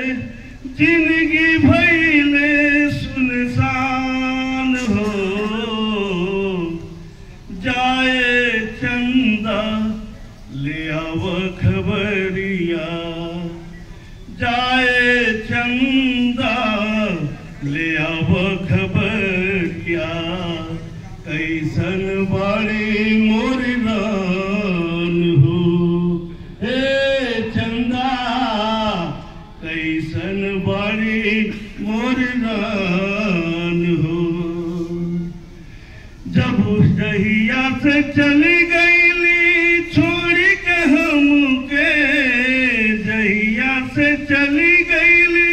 जिंदगी भैले सुनसान हो जाए चंदा ले आव खबरिया जाए चंदा ले आव खबरिया कैसन बाड़ी मोर रान हो हे चंदा कैसन बाड़ी मोर रान हो जब दहिया से चली गईली छोड़ के हमके दहिया से चली गईली